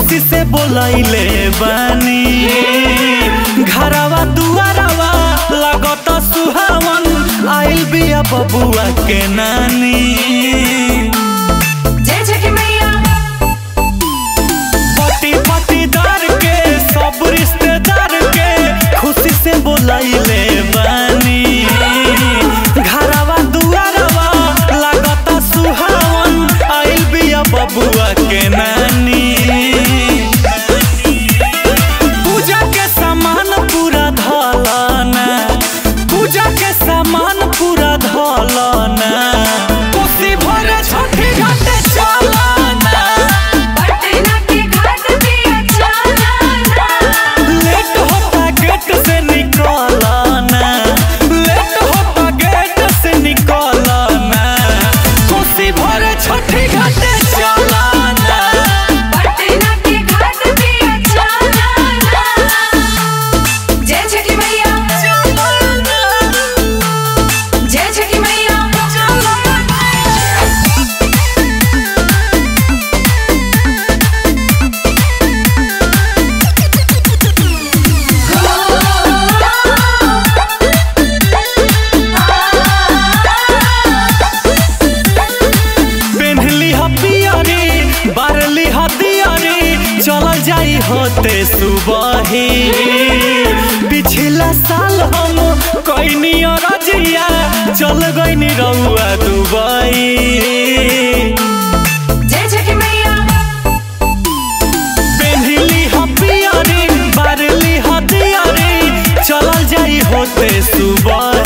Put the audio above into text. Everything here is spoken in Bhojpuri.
खुशी से बोलैले बानी घरवा दुआरवा लागत सुहावन आइल बिया बबुआ के नानी जय छठी मैया पति पतिदार के सब रिश्तेदार के खुशी से बोलैले बानी घरवा दुआरवा लागत सुहावन आइल बिया बबुआ के नानी पूजा के सामान पूरा धलना पूजा के सामान पूरा धलना कोसी भर छठी घाटे चलना पटना के घाट पे अचानक लेट होता गेट से निकलना लेट होता गेट से निकलना कोसी भर छठी घाटे चलना पटना के घाट पे अचानक जय छठी मैया जय छठी मैया पेन्हली ह पियरी बारली ह दियरी चल जाई होते सुबही पिछला साल हम कैनी रजिया चल गईनी रउआ दुबई जय छठी मैया पेन्हली ह पियरी बारली ह दियरी चल जाई होते सुबह